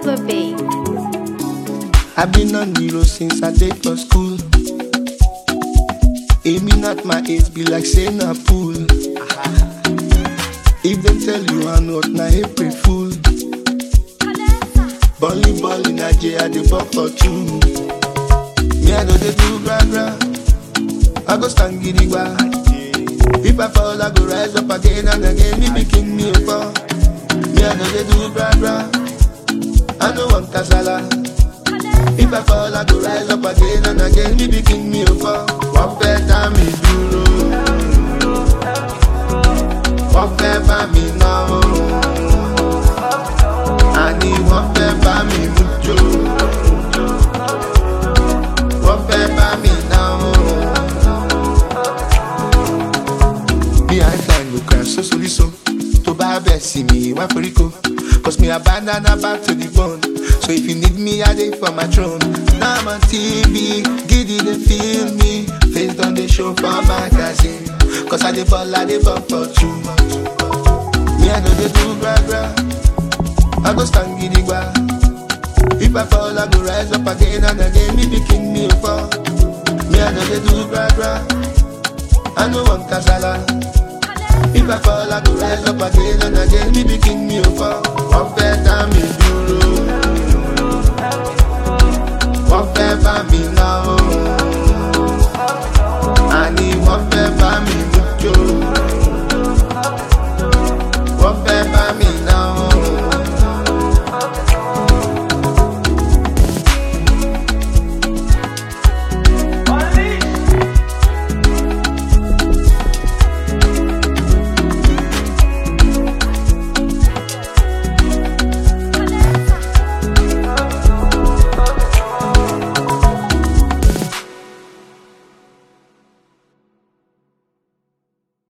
lover, babe. I've been on the road since I day for school. Aiming at my age be like saying a pool. If them tell you I'm not na April fool. Bully ball in Nigeria, they ball for two. Me I know they do gra gra. I go stand gidigba. If I fall, I go rise up again and again. Me be king me up. Me I know they do gra gra. I know one kasala. If I fall, I go rise up again and again. Me be king me up. Wọ́n fẹ́ dá mi dúró. Wọ́n fẹ́ bá mi náwó. Àní wọ́n fẹ́ bá mi mú jó. Wọ́n fẹ́ bá mi náwó. Me I find no crash so so so. Tó bá bẹ̀ sí mi, wá forí ko. Cause me abandon her back to the bone. So if you need me, I dey for my throne. Now I'm on TV, giddy they feel me. Face on the show for magazine. Cause I dey ball, I dey ball for too much. Me I know they do gra gra. I go stand gidigba. If I fall, I go rise up again and again. Me be king, me fall. Me I know they do gra gra. I know one kasala. If I fall, I go rise up again and again. Me be king, me fall. Wọ́n fẹ́ dá mi dúró. Wọ́n fẹ́ bá mi náwó. Àní wọ́n fẹ́ bá mi